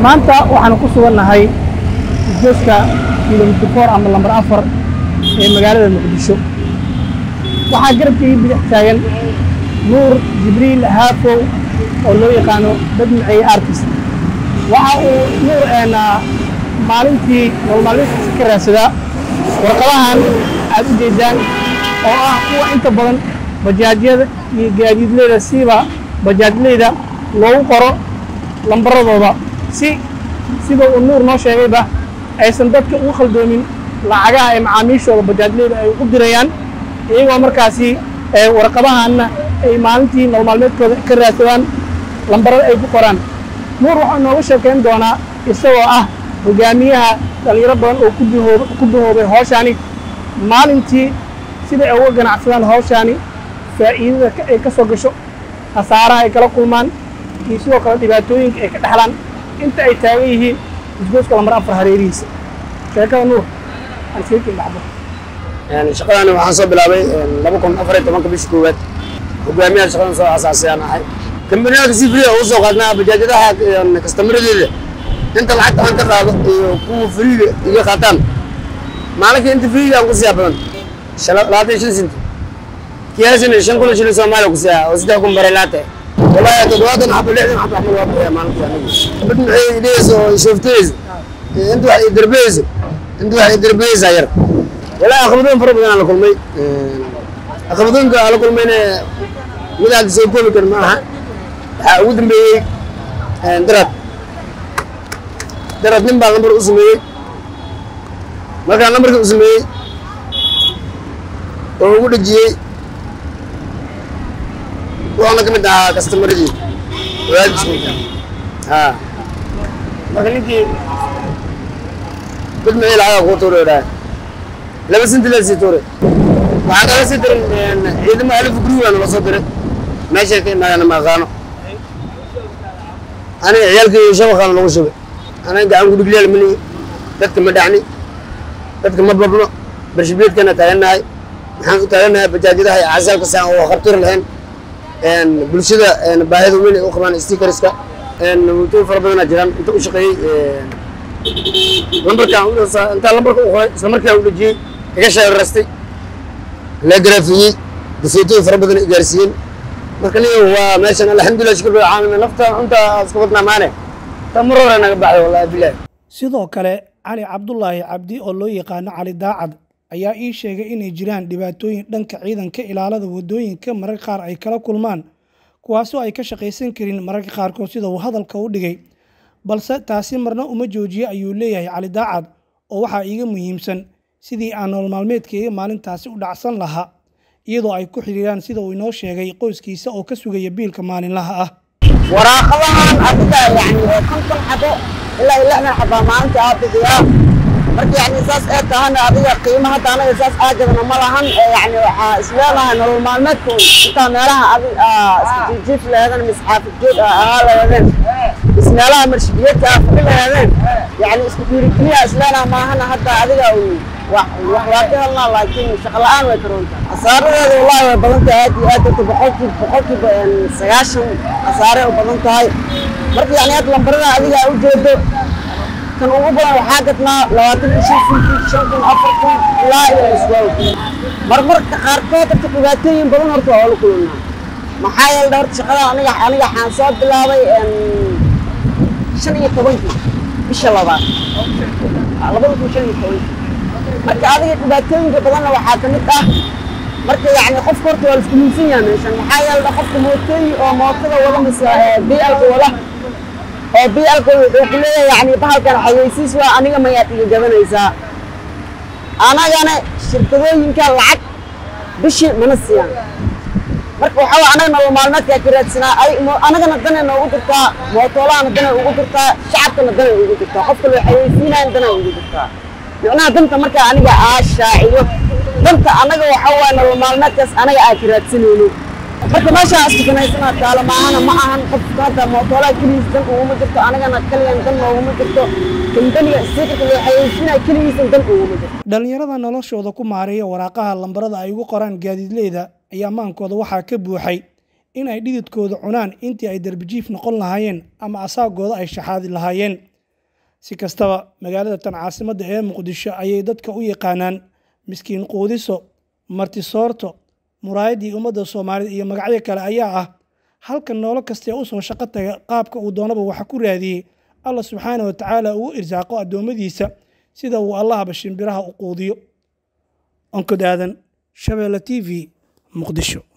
maanta waxaanu ku sugannahay isgooska kilomitr four ama lambar afar ee magaalada muqdisho waxaa garabkii bidix taagan nuur jibriil haafow oo loo yaqaano dad maceeye artist waxa uu nuur maalintii nololmaalmeedkiisa ka raadsadaa warqadahan aad u jeedaan oo ah kuwa inta badan bajaajyada iyo gaadiidleyda siiba bajaajleyda loogu qoro lambaradooda si sida uu nuur noo sheegayba aysan dadka ugu khaldoomin lacagaha ay macaamiishooda bajaajleyda ay ugu dirayaan iyagoo markaasi warqadahanna ay maalintii nololmaalmeedkooda ka raadsadaan lambarada ay ku qoraan nuur waxaa nooga sheekayn doonaa isagoo ah hogaamiyaha dhallinyaro badan oo ku duhoobay hawshaani maalintii sida ay uga ganacsadaan hawshaani faa'iidada ay ka soo gasho khasaaraha ay kala kulmaan iyo sidoo kale dhibaatooyinka ay ka dhexlaan inta ay taagan yihiin isgooska lambar afar hareerihiisa sheekada nuur aan sheekin dhacdo shaqadani waxaan soo bilaabay laba kun afar iyo tobanka bishii koowaad hogaamiyaha shaqadan soo asaasay aan ahay kambaniyaadka si free ugu soo qaadnaa bajaajadaha kastamaradeeda inta lacagta aan ka qaado iyo kuwa freega iga qaataan maalinkii inta freega aan ku siiyaa badan labaatan iyo shan sinti kiyaasina shan kun oo shilin soomaaliya ku siiyaa oo saddex kun bare laate wallahi toddobaatan xabo lixdan xabo axmed waa bixiya maalintii anigu bad maxay idhayeysa oo shooftayeysa inta wax idarbeyeysa inta wax idarbeyeysa yar wallahi caqabadooyin fara badan aan la kulmay caqabadooyinka aan la kulmayna mid hadda soo koobi kar ma aha waxaa ugu dambeeyey darad darad nin baa lambar u sameeyey markaan lambarkii u sameeyey oo ugu dhejiyey wuxuuna ka mid ahaa kastamaradiin wadaadiskunka ha marka ninkii dad maxay lacagaa kuu tuura idhaha laba sinti la sii tuuray waxaa kala sii diray ciidamo alif guriga nala soo diray meeshay ka imaadana ma aqaano aniga ciyaalkii shabaqaana lagu shubay aniga gacan gudhiglyaal mani dadka ma dhacni dadka ma babno barshibeedkana taagannahay maxaan u taagannahay bajaajadaha iyo casaalka saan oo khabtir lahayn bulshada baahida weyn ay u qabaan stickerska mutooyin fara badanaa jiraan inta u shaqeeyey lambarkaan intaa lambarka u qoray isla markaa u dhejiyey iga sheerarastay la garaafiyey dafeetooyin fara badan gaarsiiyeen marka nin waa meeshan alxamdulilah shukr bil caalamiin nafta inta iska wadnaa maane ta mar hore naga baxday wallahi bilahi sidoo kale cali cabdulaahi cabdi oo loo yaqaano cali daacad ayaa ii sheegay inay jiraan dhibaatooyin dhanka ciidanka ilaalada waddooyinka mararka qaar ay kala kulmaan kuwaasoo ay ka shaqaysan karin mararka qaarkood sida uu hadalka u dhigay balse taasi marna uma joojiye ayuu leeyahay cali daacad oo waxaa iiga muhiimsan sidii aan nolol maalmeedkayga maalintaasi u dhacsan lahaa iyadoo ay ku xidhiiraan sida uu inoo sheegay qoyskiisa oo ka sugaya biilka maalinlaha ah waraaqadahan adiga yani konton xabo ilaa iyo lixdan xabaa maalintii aa bixiyaa marka yani saas ee tahana adiga qiimo hadda anaga saas aagadana ma lahan yani waxaa isleedahay nolol maalmeedka intaa meelaha adi iska jiijiif leheedeen mis xaafidjoog ahaa leheedeen mis meelaha marshibiyeedka aa fadhi leheedeen yani isku dhiirigeliya isleedaha maahana hadda adiga wax waa ka helnaa laakiin shaqo la-aan way karoonta khasaaradeeda wallahi way badan tahay aad iyo aad dadka boqolkiiba boqolkiiba sagaashan khasaare u badan tahay marka yani hadda lambarada adiga u jeedo kan ugu badan waxaa gadnaa labaatan iyo shan kun shan kun afar kun ilaa iyo iswaaw marmarka qaarkood horta dhibaatooyin badan horta waa la kulannaa maxaa yeelay horta shaqada aniga aniga waxaan soo bilaabay shan iyo tobankii bisha labaad labada kun shan iyo tobankii marka adiga dhibaatooyinka badanna waxaa ka mid ah marka yani qofka horta waa laisku miisan yahay meeshan maxaa yeelay qofka mootooyin oo mootada wada mise bialka wada oo bialka wuxuu ku leeyahay yani bahalkan xayeysiis waa aniga mayaad iga gabanaysaa anagana shirkadooyinka lacag bishii mana siiyaan marka waxaa waa anaga nolol maalmeedkaa ka raadsanaa anagana danay noogu jirtaa mootoolahana danay ugu jirtaa shacabkana danay ugu jirtaa qofka loo xayeysiinayan danay ugu jirtaa micnaha danta markaa aniga aa shaaciyo danta anaga waxa waay nolol maalmeedkaas anaga aa ka raadsanayno marka meeshaan istukanaysana taalo maahana ma ahan qofka hadda mootoolaha keligiis dan uguma jirto anagana kaliyan dan nooguma jirto kambaniga stiikarka loo xayeysiinaya keligiisan dan uguma jirto dhallinyarada noloshooda ku maareeya waraaqaha lambarada ay ugu qoraan gaadiidleyda ayaa maankooda waxaa ka buuxay in ay dhididkooda cunaan intii ay darbijiif noqon lahaayeen ama asaagooda ay shaxaadi lahaayeen si kastaba magaalada tan caasimadda ee muqdisho ayay dadka u yaqaanaan miskiin quudiso martisoorto muraayaddii ummadda soomaalida iyo magacyo kale ayaa ah halka noolo kastee u soo shaqo taga qaabka uu doonaba waxa ku raadiyey allah subxaana wa tacaala ugu irsaaqo addoommadiisa sida uu allahaba shimbiraha u quudiyo onkod aadan shabeelle t v muqdisho